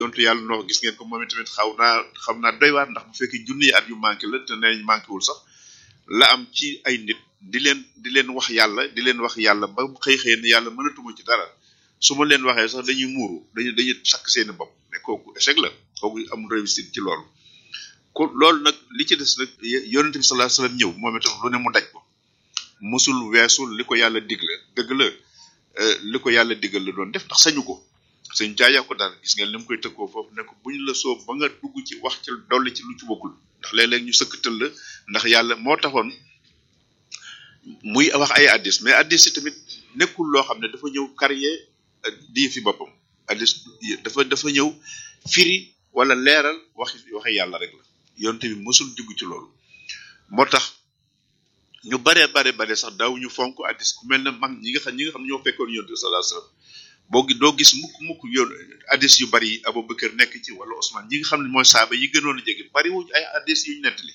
yontu yàlla noo gis ngeen ko moom tamit xaw naa xam naa doy waar ndax bu fekkee junniy at yu manqué la te nee manqué wul sax la am ci ay nit di leen di leen wax yàlla di leen wax yàlla ba xëy xëy ne yàlla mënatuma ci dara su ma leen waxee sax dañuy muuru dañuy dañuy sakk seeni bopp mais kooku échec la kooku amul réussite ci loolu ko loolu nag li ci des nag yonent bi sallallahu alayhi wasallam ñëw moom itam lu ne mu daj ko musul weesul li ko yàlla digle dëgg la li ko yàlla digal la doon def ndax sañu ko sëñ jaaya ko daal gis ngeen li mu koy tëkkoo foofu ne ko bu ñu la soob ba nga dugg ci wax ci dolli ci lu ci bokkul ndax léeg-léeg ñu sëkkatal la ndax yàlla moo taxoon muy wax ay addis mais addis yi tamit nekkul loo xam ne dafa ñëw carrière di fi boppam addis dafa dafa ñëw firi wala leeral waxi waxe yàlla rek la yonte bi mësul dugg ci loolu moo tax ñu bare bare bare sax daaw ñu fonk addis ku mel ne mag ñi nga xam ñi nga xam ne ñoo fekkoon yonte bi sallallahu alayhi wasallam boo gi doo gis mukk mukk yoon addis yu bari yi Abubakar nekk ci wala Ousmane ñi nga xam ne mooy saaba yi gënoon a jege bari wuñ ay addis yu ñu nettali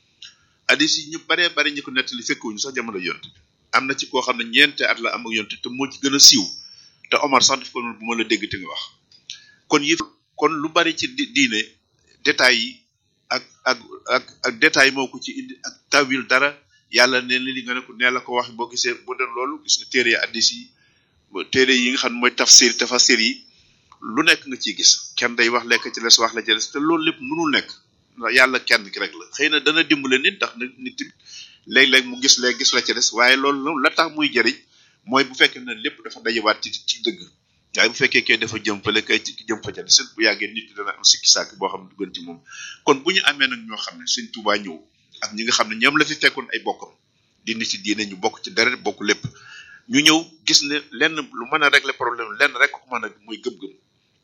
addis yi ñu baree bari ñi ko nettali fekkewuñu sax jamono yonte bi am na ci koo xam ne ñeente at la am ak yonte te moo ci gën a siiw te Omar sax daf ko bu ma la dégg te nga wax kon yi kon lu bari ci diine détails yi ak ak ak ak détails moo ko ci indi ak tawil dara yàlla ne li nga ne ko nee la ko wax boo gisee bu doon loolu gis nga téere addis yi téere yi nga xam ne mooy tafsir tafasir yi lu nekk nga ciy gis kenn day wax lekk ci les wax la ci les te loolu lépp mënul nekk yàlla kenn ki rek la xëy na dana dimbale nit ndax nit nit léeg-léeg mu gis léeg gis la ci des waaye loolu la tax muy jëriñ mooy bu fekkee ne lépp dafa dajewaat ci ci dëgg waaye bu fekkee kay dafa jëm fële kay ci jëm fa ca des bu yàggee nit ki dana am sikki sàkk boo xam ne du gën ci moom kon bu ñu amee nag ñoo xam ne sëñ Tuubaa ñëw ak ñi nga xam ne ñoom la fi fekkoon ay bokkam di nit ci diine ñu bokk ci deret bokk lépp ñu ñëw gis ne lenn lu mën a régler problème lenn rek ko mën a muy gëm-gëm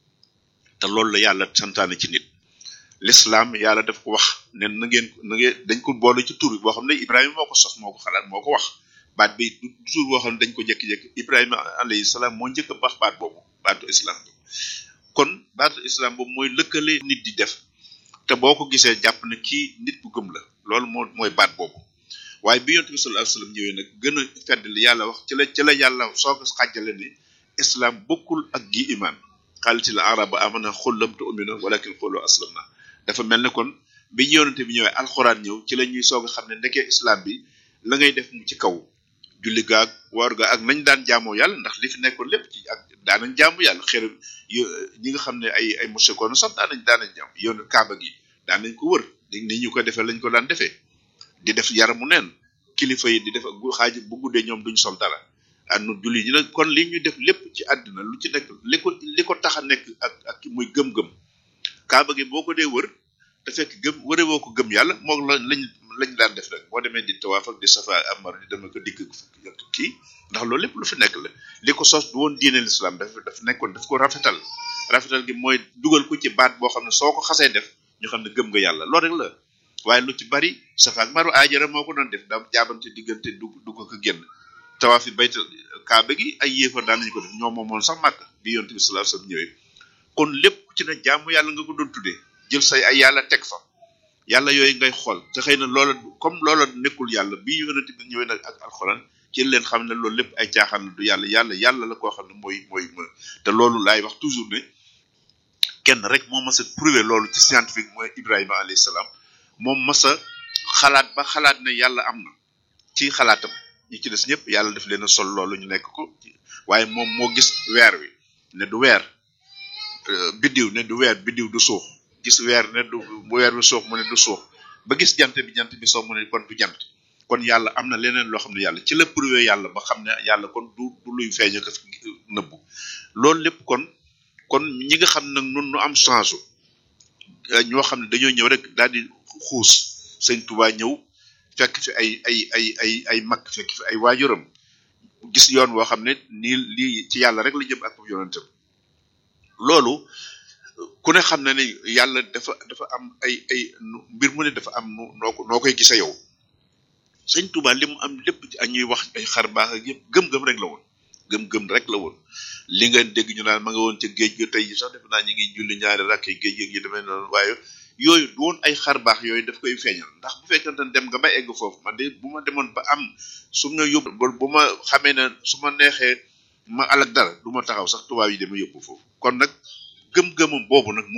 te loolu la yàlla santaane ci nit l'islam yàlla daf ko wax ne na ngeen na ngeen dañ ko boole ci tur boo xam ne Ibrahima moo ko sos moo ko xalaat moo ko wax baat bi du tur boo xam ne dañ ko jékki-jékki Ibrahima alayhi salaam moo njëkk a baax baat boobu baatu islam bi kon baatu islam boobu mooy lëkkale nit di def te boo ko gisee jàpp ne kii nit bu gëm la loolu moo mooy baat boobu waaye bi yonent bi sallallahu alayhi wasallam ñëwee nag gën a fedd li yàlla wax ci la ci la yàlla soo ko xàjjale ni islam bokkul ak gi iman xaalitil araba amana xul lam tu'minu walakin qulu aslamna dafa mel ne kon bi yonente bi ñëwee alxuraan ñëw ci la ñuy soog a xam ne ndekee islam bi la ngay def mu ci kaw julli gaag woor ga ak nañ daan jaamoo yàlla ndax li fi nekkoon lépp ci ak daanañ jaamu yàlla xër ñi nga xam ne ay ay mushrikoon sax daanañ daanañ jaam yoon kaaba gi daanañ ko wër ni ñu ko defee lañ ko daan defee di def yaramu neen kilifa yi di def xaaji bu guddee ñoom duñ sol dara anu julli ñi nag kon li ñu def lépp ci àddina lu ci nekk li ko li ko tax a nekk ak ak muy gëm-gëm kaaba gi boo ko dee wër te fekk gëm wëre woo ko gëm yàlla moom la lañ lañ daan def rek boo demee di tawaaf ak di safa amar di dama ko dikk kii ndax loolu lépp lu fi nekk la li ko sos du woon diine l'islam dafa dafa nekkoon daf ko rafetal rafetal gi mooy dugal ko ci baat boo xam ne soo ko xasee def ñu xam ne gëm nga yàlla loolu rek la waaye lu ci bari safa ak maru aajara moo ko doon def daa jaabante diggante dugg dugg ko génn tawaaf yi bayta kaaba gi ay yéefar daan nañu ko def ñoo moomoon sax màkk bi yonte bi sallallahu alayhi wasallam ñëwee kon lépp ci ne jaamu yàlla nga ko doon tuddee jël say ay yàlla teg fa yàlla yooyu ngay xool te xëy na loola comme loola nekkul yàlla bi yonente bi ñëwee nag ak alxuraan ci leen xam ne loolu lépp ay caaxaan la du yàlla yàlla yàlla la koo xam ne mooy mooy te loolu laay wax toujours ne kenn rek moo mas a prouver loolu ci scientifique mooy Ibrahima alayhi salaam moom mas a xalaat ba xalaat ne yàlla am na ci xalaatam ñi ci des ñëpp yàlla def leen a sol loolu ñu nekk ko waaye moom moo gis weer wi ne du weer biddiw ne du weer biddiw du suux gis weer ne du weer wi suux mu ne du suux ba gis jant bi jant bi soo mu ne kon du jant kon yàlla am na leneen loo xam ne yàlla ci la prouvé yàlla ba xam ne yàlla kon du du luy feeñ ko nëbbu loolu lépp kon kon ñi nga xam nag nun nu am chance ñoo xam ne dañoo ñëw rek daal di xuus sëñ Tuubaa ñëw fekk fi ay ay ay ay ay mag fekk fi ay waajuram gis yoon woo xam ne nii lii ci yàlla rek la jëm ak yonentam loolu ku ne xam na ne yàlla dafa dafa am ay ay mbir mu ne dafa am noo ko noo koy gisee yow sëñ Tuubaa li mu am lépp ci ñuy wax ay xar baax ak yëpp gëm-gëm rek la woon gëm-gëm rek la woon li nga dégg ñu naan ma nga woon ca géej ga tey sax def naa ñu ngi julli ñaari rakk géej gi yi demee noonu waaye yooyu du woon ay xar baax yooyu daf koy feeñal ndax bu fekkente ne dem nga ba egg foofu man de bu ma demoon ba am su ma yóbbu bu ma xamee ne su ma neexee ma alak dara du ma taxaw sax tubaab yi dama yóbbu foofu kon nag gëm-gëmam boobu nag